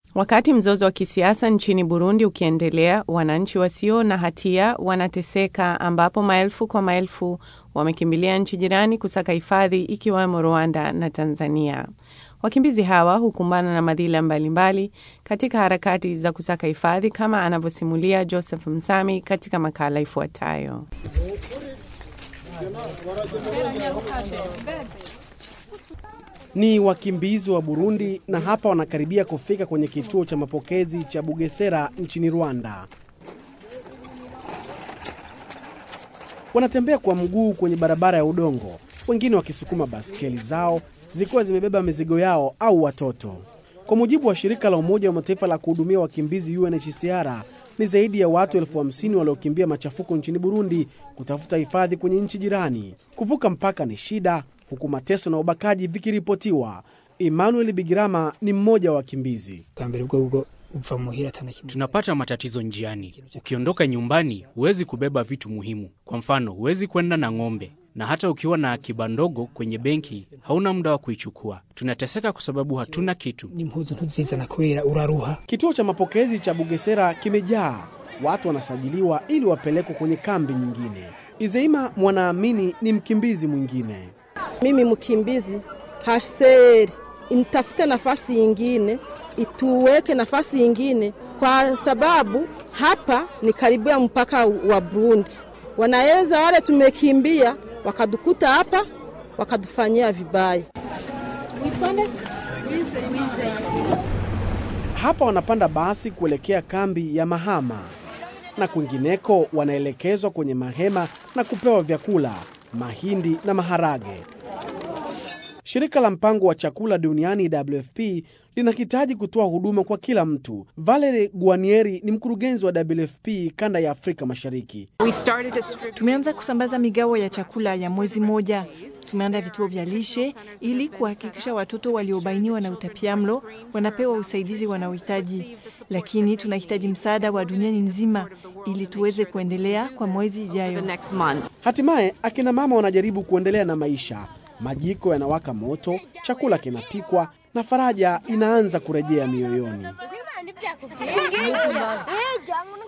Wakati mzozo wa kisiasa nchini Burundi ukiendelea, wananchi wasio na hatia wanateseka, ambapo maelfu kwa maelfu wamekimbilia nchi jirani kusaka hifadhi, ikiwemo Rwanda na Tanzania. Wakimbizi hawa hukumbana na madhila mbalimbali katika harakati za kusaka hifadhi, kama anavyosimulia Joseph Msami katika makala ifuatayo. Ni wakimbizi wa Burundi na hapa wanakaribia kufika kwenye kituo cha mapokezi cha Bugesera nchini Rwanda. Wanatembea kwa mguu kwenye barabara ya udongo, wengine wakisukuma baskeli zao zikiwa zimebeba mizigo yao au watoto. Kwa mujibu wa shirika la Umoja wa Mataifa la kuhudumia wakimbizi UNHCR, ni zaidi ya watu elfu hamsini waliokimbia machafuko nchini Burundi kutafuta hifadhi kwenye nchi jirani. Kuvuka mpaka ni shida, huku mateso na ubakaji vikiripotiwa. Emmanuel Bigirama ni mmoja wa wakimbizi. Tunapata matatizo njiani. Ukiondoka nyumbani, huwezi kubeba vitu muhimu. Kwa mfano, huwezi kwenda na ng'ombe, na hata ukiwa na akiba ndogo kwenye benki, hauna muda wa kuichukua. Tunateseka kwa sababu hatuna kitu. Kituo cha mapokezi cha Bugesera kimejaa watu, wanasajiliwa ili wapelekwe kwenye kambi nyingine. Izeima Mwanaamini ni mkimbizi mwingine. Mimi mkimbizi HCR initafute nafasi yingine, ituweke nafasi yingine, kwa sababu hapa ni karibu ya mpaka wa Burundi. Wanaweza wale tumekimbia wakadukuta hapa wakatufanyia vibaya. Hapa wanapanda basi kuelekea kambi ya Mahama na kwingineko wanaelekezwa kwenye mahema na kupewa vyakula, mahindi na maharage. Shirika la mpango wa chakula duniani WFP linahitaji kutoa huduma kwa kila mtu. Valerie Guanieri ni mkurugenzi wa WFP kanda ya Afrika Mashariki. Tumeanza kusambaza migao ya chakula ya mwezi mmoja. Tumeandaa vituo vya lishe ili kuhakikisha watoto waliobainiwa na utapiamlo wanapewa usaidizi wanaohitaji, lakini tunahitaji msaada wa duniani nzima ili tuweze kuendelea kwa mwezi ijayo. Hatimaye akina mama wanajaribu kuendelea na maisha. Majiko yanawaka moto, chakula kinapikwa na faraja inaanza kurejea mioyoni.